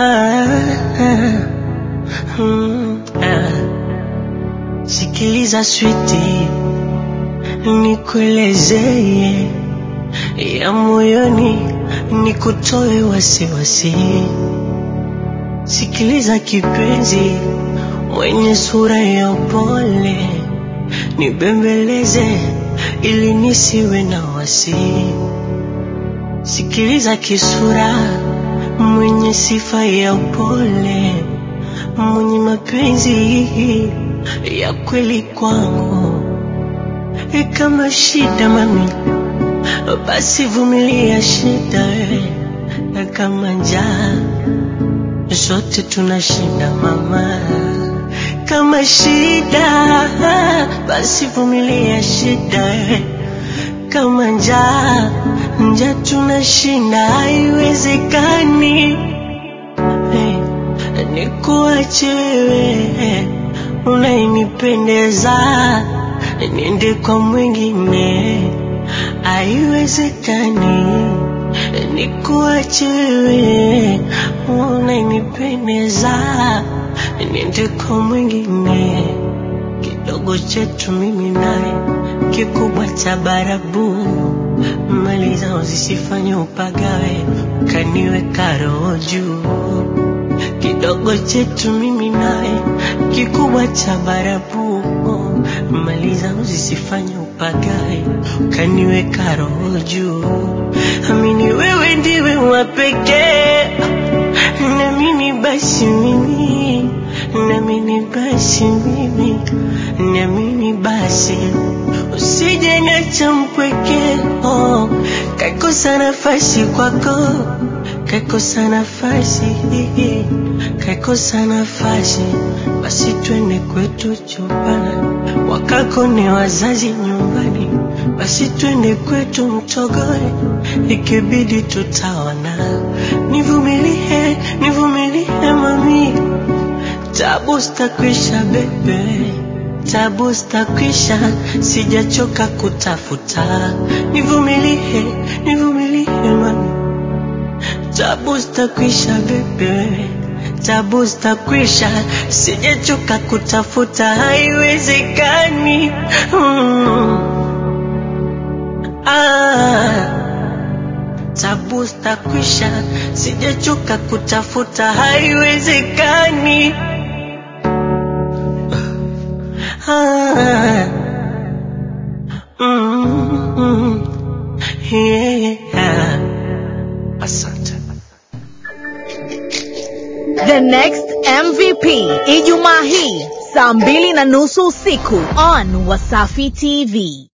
ah, mm, ah. Sikiliza switi, nikuelezee ya moyoni, nikutoe wasiwasi. Sikiliza kipenzi, mwenye sura ya upole, nibembeleze ili nisiwe na wasi. Sikiliza kisura, mwenye sifa ya upole, mwenye mapenzi ya kweli kwangu. E, kama shida mami, basi vumilia shida we, na kama njaa zote tunashinda mama. Kama shida basi vumilia shida we, kama njaa njaa tunashinda, haiwezekani hey, nikuache wewe unayenipendeza niende kwa mwingine, haiwezekani nikuache wewe unayenipendeza niende kwa mwingine. Kidogo chetu mimi naye, kikubwa cha barabu, mali zao zisifanye upagawe, kaniweka roho juu kidogo chetu mimi naye, kikubwa cha barabu, mali zangu zisifanye upagawe, ukaniweka roho juu. Amini wewe ndiwe wa pekee, na mimi basi mimi, na mimi basi mimi, na mimi basi usije niacha mpweke, oh, kakosa nafasi kwako kaikosa nafasi, kaikosa nafasi, basi twende kwetu chumbani, wakako ni wazazi nyumbani, basi twende kwetu mtogoe, ikibidi tutaona. Nivumilie, nivumilie mami, tabu zitakwisha bebe, tabu zitakwisha, sijachoka kutafuta. Nivumilie, nivumilie mami tabu zitakwisha bebe, tabu zitakwisha, sijachoka kutafuta, haiwezekani mm. ah. Tabu zitakwisha, sijachoka kutafuta, haiwezekani ah. mm, mm. yeah. Asante. The Next MVP Ijumaa hii saa mbili na nusu usiku on Wasafi TV.